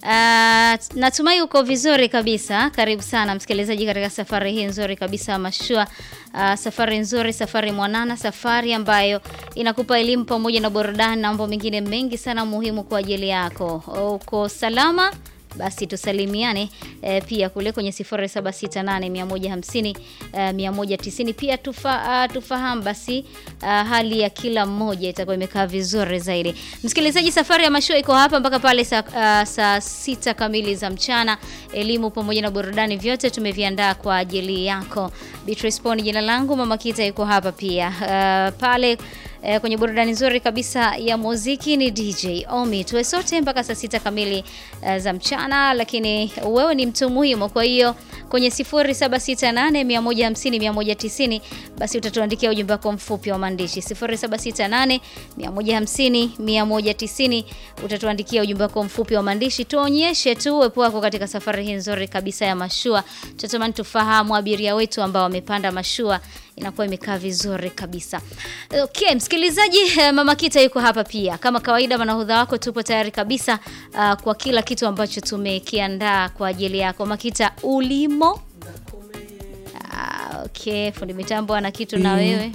natumai uko vizuri kabisa. Karibu sana msikilizaji katika safari hii nzuri kabisa ya mashua. Uh, safari nzuri, safari mwanana, safari ambayo inakupa elimu pamoja na burudani na mambo mengine mengi sana muhimu kwa ajili yako. Uko salama? Basi tusalimiane e, pia kule kwenye 0768 150 e, 190 pia tufa, uh, tufahamu basi uh, hali ya kila mmoja itakuwa imekaa vizuri zaidi. Msikilizaji, safari ya mashua iko hapa mpaka pale saa uh, saa sita kamili za mchana. Elimu pamoja na burudani vyote tumeviandaa kwa ajili yako. Beatrice Poni jina langu, Mama Kita yuko hapa pia uh, pale E, kwenye burudani nzuri kabisa ya muziki ni DJ Omi. Tuwe sote mpaka saa sita kamili uh, za mchana, lakini wewe ni mtu muhimu. Kwa hiyo kwenye 0768 150 190 basi utatuandikia ujumbe wako mfupi wa maandishi 0768 150 190 utatuandikia ujumbe wako mfupi wa maandishi, tuonyeshe tu uwepo wako katika safari hii nzuri kabisa ya mashua. Tunatamani tufahamu abiria wetu ambao wamepanda mashua inakuwa imekaa vizuri kabisa. Okay, msikilizaji, Mama Kita yuko hapa pia kama kawaida, manahudha wako tupo tayari kabisa uh, kwa kila kitu ambacho tumekiandaa kwa ajili yako. Mama Kita, ulimo? Uh, okay, fundi mitambo ana kitu na wewe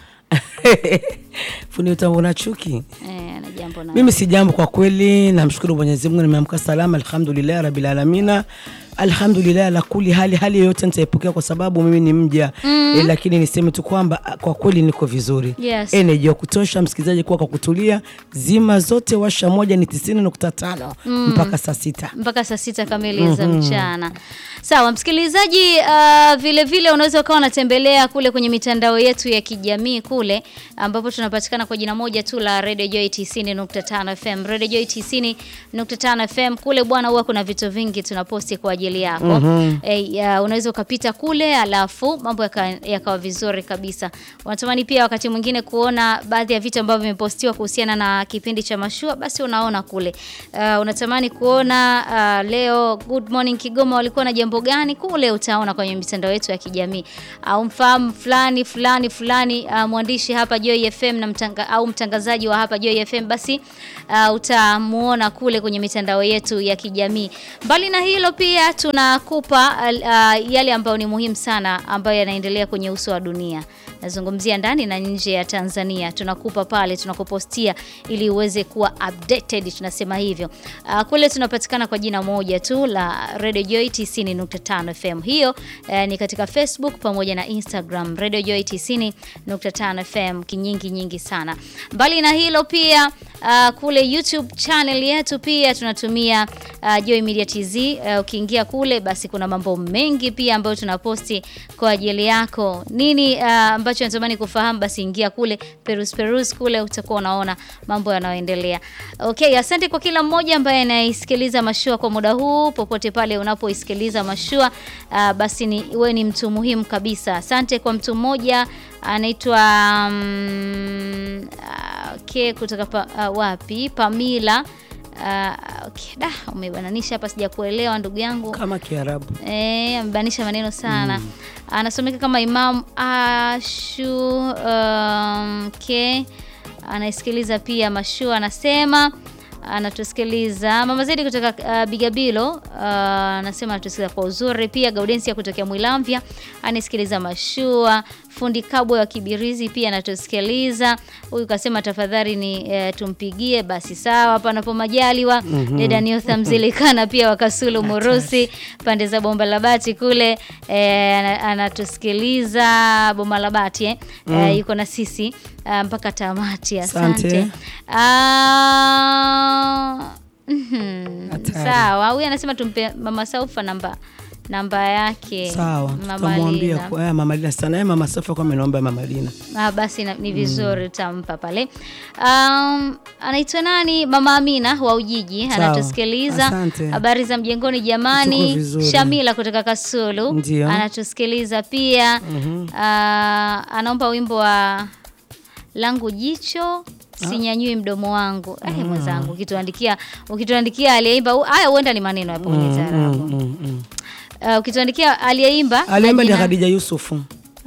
fundi mitambo na chuki eh, ana jambo na mimi si jambo kwa kweli. Namshukuru Mwenyezi Mungu, nimeamka salama, alhamdulillah rabbil alamina alhamdulillah la kuli hali hali yoyote nitaipokea kwa sababu mimi ni mja mm. E, lakini niseme tu kwamba kwa kweli niko vizuri Yes. energy ya kutosha. Msikilizaji, kuwa kwa kutulia, zima zote, washa moja ni tisini nukta tano mpaka saa sita mpaka saa sita kamili za mchana. Sawa msikilizaji, uh, vile vile unaweza ukawa unatembelea kule kwenye mitandao yetu ya kijamii kule ambapo tunapatikana kwa jina moja tu la Radio Joy 90.5 FM. Radio Joy 90.5 FM kule bwana, huwa kuna vitu vingi tunaposti kwa ajili yako. Eh, ya, unaweza ukapita kule alafu mambo yakawa yaka vizuri kabisa. Unatamani pia wakati mwingine kuona baadhi ya vitu ambavyo vimepostiwa kuhusiana na kipindi cha mashua, basi unaona kule. Uh, unatamani kuona uh, leo Good Morning Kigoma walikuwa na jambo gani kule, utaona kwenye mitandao yetu ya kijamii au mfahamu fulani fulani fulani uh, mwandishi hapa Joy FM na mtanga, au mtangazaji wa hapa Joy FM, basi uh, utamuona kule kwenye mitandao yetu ya kijamii. Mbali na hilo pia tunakupa uh, yale ambayo ni muhimu sana ambayo yanaendelea kwenye uso wa dunia. Nazungumzia ndani na nje ya Tanzania, tunakupa pale, tunakupostia ili uweze kuwa updated, tunasema hivyo. Uh, kule tunapatikana kwa jina moja tu la Radio Joy 90.5 FM. Hiyo uh, ni katika Facebook pamoja na Instagram Radio Joy 90.5 FM, kinyingi nyingi sana. Mbali na hilo pia uh, kule YouTube channel yetu pia tunatumia uh, Joy Media TZ. Uh, ukiingia kule basi kuna mambo mengi pia ambayo tunaposti kwa ajili yako. Nini uh, ambacho natamani kufahamu, basi ingia kule perus perus kule, utakuwa unaona mambo yanayoendelea. Okay, asante kwa kila mmoja ambaye anaisikiliza mashua kwa muda huu, popote pale unapoisikiliza mashua uh, basi ni wewe ni mtu muhimu kabisa. Asante kwa mtu mmoja anaitwa um, uh, okay, kutoka pa, uh, wapi Pamila Uh, okay. Da, umebananisha hapa sijakuelewa ndugu yangu. kama Kiarabu. Eh, amebanisha maneno sana. Anasomeka kama Imam Ashu um, okay. Anaisikiliza pia Mashua anasema anatusikiliza Mama Zedi kutoka uh, Bigabilo uh, anasema anatusikiliza kwa uzuri. Pia Gaudensia kutokea Mwilamvya anasikiliza Mashua. Fundi Kabwe wa Kibirizi pia anatusikiliza. Huyu kasema tafadhali ni eh, tumpigie. Basi sawa, panapo majaliwa. Deda Niotha Mzilikana pia wakasulu Murusi pande za Bomba la Bati kule eh, ana- anatusikiliza Bomba la Bati eh. Eh, yuko na sisi ah, mpaka tamati. Asante. Asante. Ah, mhm. Hatari. Sawa, huyu anasema tumpe Mama Saufa namba namba yake. Sawa, Mama tutamwambia Lina. kwa Mama Lina sana. Yeye Mama Safa kwa ameniomba Mama Lina. Ah, basi na, ni vizuri utampa pale. Um, anaitwa nani? Mama Amina wa Ujiji Sawa. anatusikiliza. Asante. Habari za mjengoni Tuko jamani. vizuri. Shamila kutoka Kasulu Ndio. anatusikiliza pia. Ah, anaomba wimbo wa langu jicho sinyanyui mdomo wangu. Eh, mwenzangu ukituandikia ukituandikia aliyeimba hu- haya huenda ni maneno yapo kwenye taarabu. Mm, mm. Uh, ukituandikia aliyeimba na Aliimba ni jina- Khadija Yusufu.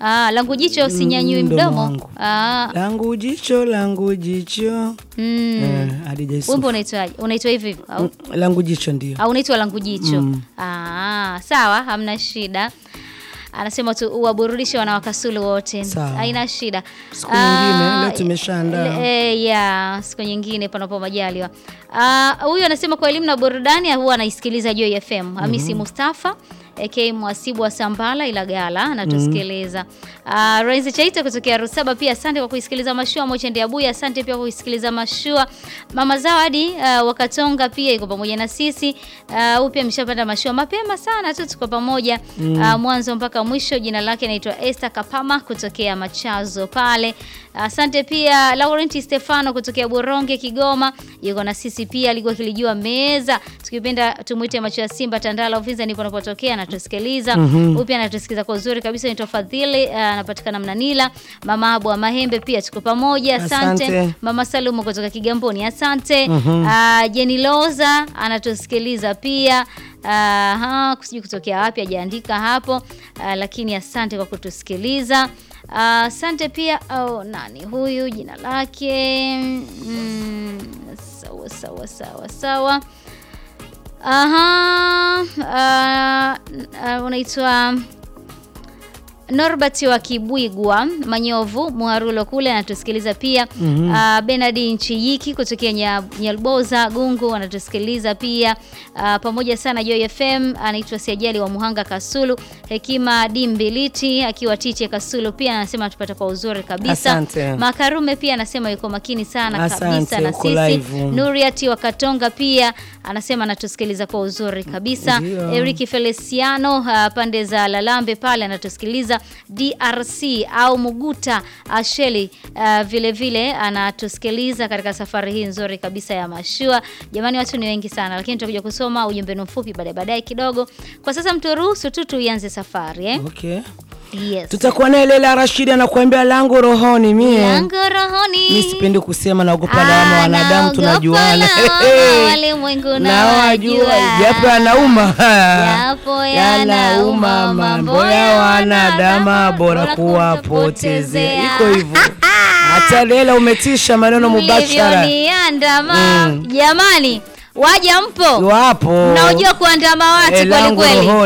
Ah, langu jicho usinyanyui mdomo mdomo. wangu. Ah, langu jicho langu jicho mm. Eh, Hadija Yusuf. Wimbo unaitwaje? Unaitwa hivi hivi au? Mm, langu jicho ndio au unaitwa langu jicho ah, sawa hamna shida anasema tu uwaburudishe wanawakasulu wote Sawa. haina shida Siku nyingine, Ah, leo tumeshaandaa. le- eh, ya siku nyingine panapo majaliwa Ah, huyu anasema kwa elimu na burudani huwa anaisikiliza Joy FM Hamisi Mustafa AK mwasibu wa Sambala Ilagala anatusikiliza. Uh, Renzi Chaita kutokea Rusaba pia asante kwa kuisikiliza mashua. Mochende Abuya asante pia kwa kuisikiliza mashua. Mama Zawadi uh, wakatonga pia iko pamoja na sisi. Uh, huyu pia ameshapanda mashua mapema sana tu tuko pamoja uh, mwanzo mpaka mwisho. Jina lake anaitwa Esther Kapama kutokea Machazo pale. Asante pia Laurent Stefano kutokea Boronge Kigoma yuko na sisi pia, alikuwa kilijua meza. Tukipenda tumuite macho ya Simba Tandala Uvinza ndipo anapotokea anatusikiliza. Huyu pia anatusikiliza kwa uzuri kabisa, ni Fadhili uh, anapatikana Mnanila. Mama Abu wa Mahembe pia tuko pamoja. Asante. Asante. Mama Salumu kutoka Kigamboni. Asante. Uh, Jenny Loza anatusikiliza pia. Aha, sijui kutokea wapi hajaandika hapo. Uh, lakini asante kwa kutusikiliza. Ah, Asante pia oh, nani huyu jina lake mm, sawa sawa sawa sawa. Aha, ah, ah, unaitwa Norbert wa Kibwigwa Manyovu Muharulo kule anatusikiliza pia. Ah, Bernard Nchiyiki kutokea Nya- Nyalboza Gungu anatusikiliza pia. Ah, pamoja sana Joy FM anaitwa Siajali wa Muhanga Kasulu. Hekima Dimbiliti akiwa Tiche Kasulu pia anasema tupata kwa uzuri kabisa. Asante. Makarume pia anasema yuko makini sana Asante, kabisa na uko sisi. live. Nuriati wa Katonga pia anasema anatusikiliza kwa uzuri kabisa. Ndio. Eric Feliciano uh, pande za Lalambe pale anatusikiliza DRC au Muguta Asheli uh, vile vile anatusikiliza katika safari hii nzuri kabisa ya mashua. Jamani, watu ni wengi sana, lakini tutakuja kusoma ujumbe mfupi baadaye baadaye kidogo. Kwa sasa mturuhusu tu tuianze safari eh? okay. Yes. tutakuwa naye Leila Rashidi anakuambia langu rohoni mie Lango rohoni. mi sipendi kusema naogopa lawama Ah, wanadamu naogopa tunajuana lawama, walimwengu nawajua nawajua. japo yanauma Japo yanauma, mambo ya wanadama bora bora kuwapotezea kupotezea. iko hivyo hata Leila umetisha maneno mubashara Mlivyoniandama. Mm. Jamani, waja mpo wapo mnaojua kuandama watu Eh, kweli langu kweli. rohoni.